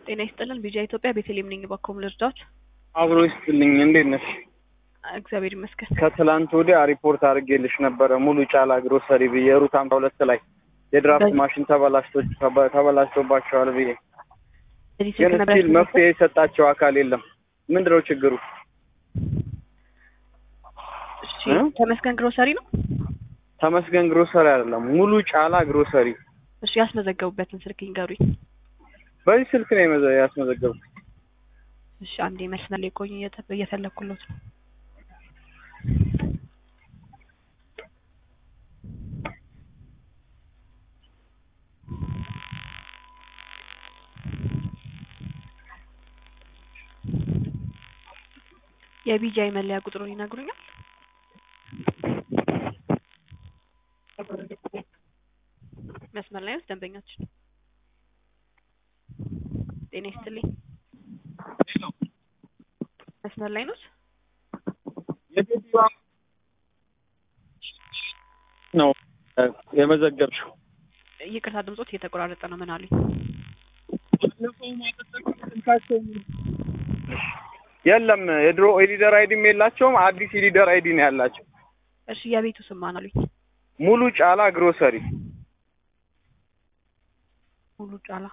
ጤና ይስጥልን ቢጂአይ ኢትዮጵያ ቤተልሔም ነኝ። በኮም ልርዳዎት? አብሮ ይስጥልኝ። እንዴት ነሽ? እግዚአብሔር ይመስገን። ከትላንት ወዲያ ሪፖርት አድርጌልሽ ነበረ ሙሉ ጫላ ግሮሰሪ ብዬ ሩት ሃምሳ ሁለት ላይ የድራፍት በዚህ- ማሽን ተበላሽቶ ተበላሽቶባቸዋል ብዬ በዚህ ግን ስልክ ነበር ስቲል መፍትሄ የሰጣቸው አካል የለም። ምንድነው ችግሩ? እሺ፣ እ? ተመስገን ግሮሰሪ ነው። ተመስገን ግሮሰሪ አይደለም ሙሉ ጫላ ግሮሰሪ። እሺ፣ ያስመዘገቡበትን ስልክ ይንገሩኝ። በዚህ ስልክ ነው የመዘ- ያስመዘገብኩት። እሺ፣ አንዴ መስመር ላይ ቆዩ፣ እየተ- እየፈለኩሎት ነው። የቢጂአይ መለያ ቁጥሩን ይነግሩኛል? መስመር ላይ ነው ደንበኛችን። ጤና ይስጥልኝ። መስመር ላይ ነው። ነው እ፣ የመዘገብሽው ይቅርታ ድምጾት እየተቆራረጠ ነው። ምን አሉኝ? የለም የድሮ ኤሊደር አይዲም የላቸውም። አዲስ ኤሊደር አይዲ ነው ያላቸው። እሺ የቤቱ ስም ማን አሉኝ? ሙሉ ጫላ ግሮሰሪ ሙሉ ጫላ።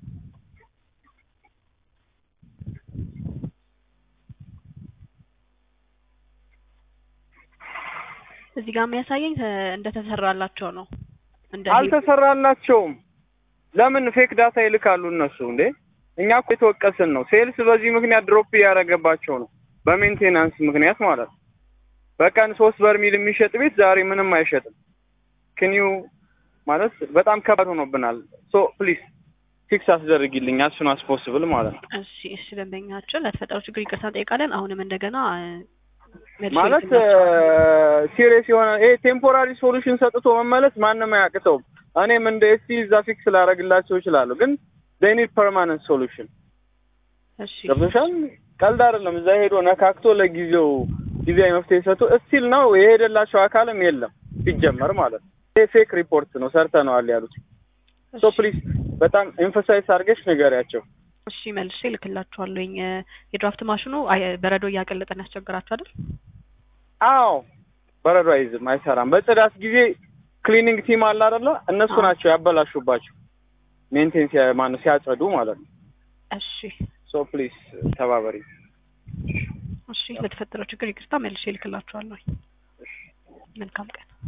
እዚህ ጋር የሚያሳየኝ ተ- እንደተሰራላቸው ነው። እንደ አልተሰራላቸውም። ለምን ፌክ ዳታ ይልካሉ እነሱ እንዴ? እኛ እኮ የተወቀስን ነው። ሴልስ በዚህ ምክንያት ድሮፕ እያደረገባቸው ነው፣ በሜንቴናንስ ምክንያት ማለት ነው። በቀን ሶስት በርሚል የሚሸጥ ቤት ዛሬ ምንም አይሸጥም። ክኒው ማለት በጣም ከባድ ሆኖብናል። ሶ ፕሊዝ ፊክስ አስደርጊልኝ አሱን አስ ፖስብል ማለት ነው። እሺ እሺ፣ ደንበኛችን ለተፈጠረው ችግር ይቅርታ እንጠይቃለን። አሁንም እንደገና እ፣ መልሼ ማለት ልክላቸዋለሁ። ሲሪየስ የሆነ ይሄ ቴምፖራሪ ሶሉሽን ሰጥቶ መመለስ ማንም አያቅተውም። እኔም እንደ ኤስቲ እዛ ፊክስ ላደርግላቸው እችላለሁ፣ ግን they need permanent solution እሺ ገብቶሻል? ቀልድ አይደለም። እዛ ሄዶ ነካክቶ ለጊዜው ጊዜያዊ መፍትሄ ሰጥቶ እስቲል ነው የሄደላቸው አካልም የለም ሲጀመር ማለት ነው። ይሄ ፌክ ሪፖርት ነው ሰርተነዋል ያሉት። ሶ እሺ፣ ፕሊዝ በጣም ኤምፈሳይዝ አድርገሽ ንገሪያቸው። እሺ መልሼ ልክላቸዋለሁኝ። እ፣ የድራፍት ማሽኑ አይ- በረዶ እያቀለጠን ያስቸግራቸው አይደል? አዎ በረዶ አይዝም፣ አይሰራም። በጽዳት ጊዜ ክሊኒንግ ቲም አለ አይደለ? እነሱ አዎ። ናቸው ያበላሹባቸው ሜንቴን ማነው ሲያጸዱ ማለት ነው። እሺ ሶ ፕሊዝ ተባበሪ። እሺ፣ ለተፈጠረው ችግር ይቅርታ መልሼ ልክላቸዋለሁኝ። መልካም ቀን